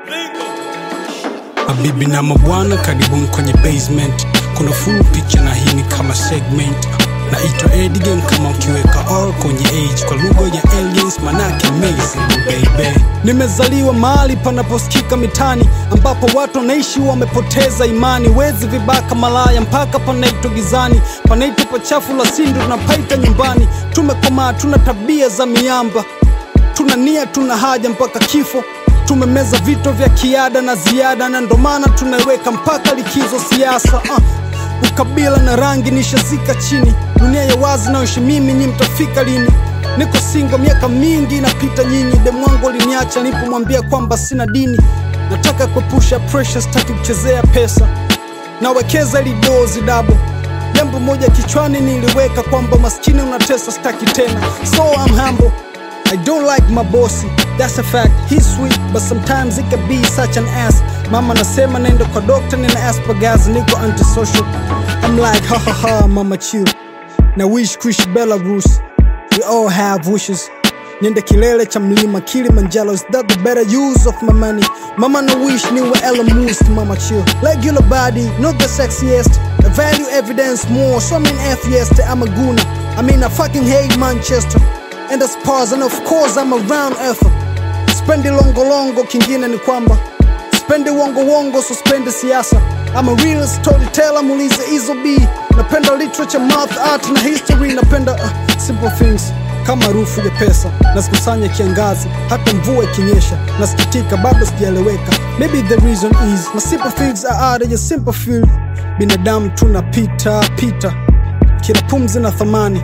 Mabibi na mabwana, karibuni kwenye basement. Kuna full picture na hii ni kama segment. Naitwa Eddie Game kama ukiweka R kwenye age kwa lugha ya aliens, manake amazing baby. Nimezaliwa mahali panaposikika mitani, ambapo watu wanaishi wamepoteza imani. Wezi, vibaka, malaya, mpaka panaitwa gizani, panaitwa pachafu la sindu, tunapaita nyumbani. Tumekomaa, tuna tabia za miamba, tuna nia, tuna haja mpaka kifo tumemeza vito vya kiada na ziada, na ndo maana tunaweka mpaka likizo siasa. Uh, ukabila na rangi nishazika chini, dunia ya wazi nayoishi mimi, nyi mtafika lini? Niko singo miaka mingi inapita, nyinyi demwangu aliniacha nilipomwambia kwamba sina dini. Nataka kuepusha pressure, sitaki kuchezea pesa, nawekeza ili dozi dabo Jambo moja kichwani niliweka kwamba maskini unatesa, sitaki tena, so I'm humble. I don't like my bossy, that's a fact. He's sweet, but sometimes he can be such an ass. Mama nasema nenda kwa doctor, nina Asperger's, niko antisocial. I'm like ha ha ha, mama chill. Na wish kuishi Belarus, we all have wishes. Niende kilele cha mlima Kilimanjaro, is that the better use of my money? Mama na wish niwe Elon Musk, mama chill. Regular body, not the sexiest. I value evidence more, so I'm an atheist, I'm a gooner. I mean I fucking hate Manchester and the Spurs and of course I'm a round earther. Spendi longo longo, kingine ni kwamba spendi wongo wongo, so spendi siasa. I'm a real storyteller, muulize Izo B. Napenda literature, math, art na history. Napenda uh, simple things kama harufu ya pesa nazikusanya kiangazi, hata mvua ikinyesha nasikitika, bado sijaeleweka. Maybe the reason is my simple things are out of your simple field. Binadamu tunapita pita, kila pumzi na thamani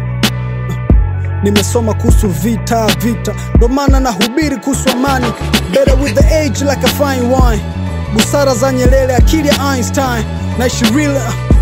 nimesoma kuhusu vita vita, ndo maana nahubiri kuhusu amani. Better with the age like a fine wine, busara za Nyerere, akili ya Einstein, naishi real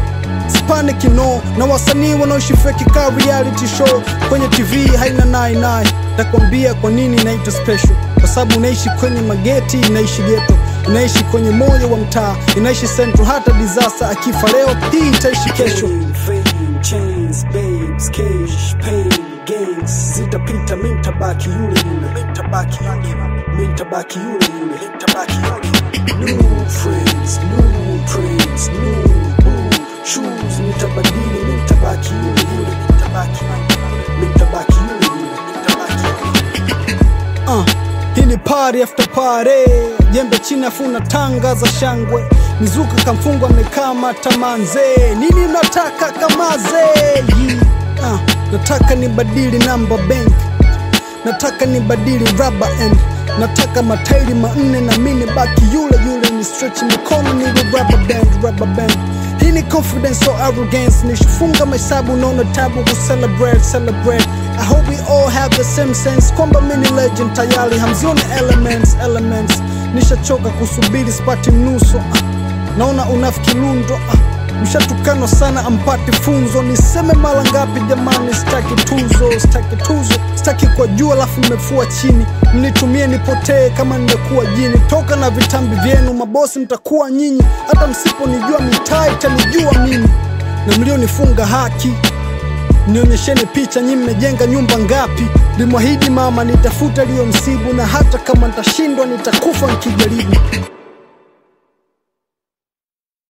Spanic no na wasanii wanaoishi fake ka reality show kwenye TV haina nai nai. Takwambia kwa nini inaitwa special, kwa sababu unaishi kwenye mageti, inaishi ghetto, inaishi kwenye moyo wa mtaa, inaishi central. Hata disaster akifa leo, hii itaishi kesho. Fame, chains, babes, cash, pain, gangs zitapita, mi nitabaki yule yule, mi nitabaki yule yule, mi nitabaki yule yule, mi nitabaki yule yule. New friends, new trends, new boo shoes, nitabadili, mi nitabaki yule yule, mi nitabaki yule yule, mi nitabaki yule yule, mi nitabaki yule yule. Uh, hii ni party after party, jembe chini afuna tanga za shangwe, mizuka kamfungwa amekaa tamanze, nini nataka kamaze Yi, uh, nataka nibadili namba bank, nataka nibadili rubber end, nataka matairi manne na mini baki yule yule, ni stretch mikono ni rubber band, rubber band hii ni confidence so arrogance, nishifunga mahesabu naona tabu ku celebrate celebrate. I hope we all have the same sense kwamba mimi ni legend tayari, hamzioni elements elements. Nishachoka kusubiri spati mnuso uh, naona unafiki lundo uh, mshatukanwa sana ampati funzo. Niseme mara ngapi jamani, sitaki tuzo, sitaki tuzo, sitaki kwa juu alafu mmefua chini. Mnitumie nipotee kama nimekuwa jini, toka na vitambi vyenu mabosi, mtakuwa nyinyi. Hata msiponijua mitaa itanijua mimi, na mlionifunga haki nionyesheni picha, nyi mmejenga nyumba ngapi? Limwahidi mama nitafuta liyo msibu, na hata kama nitashindwa nitakufa nikijaribu.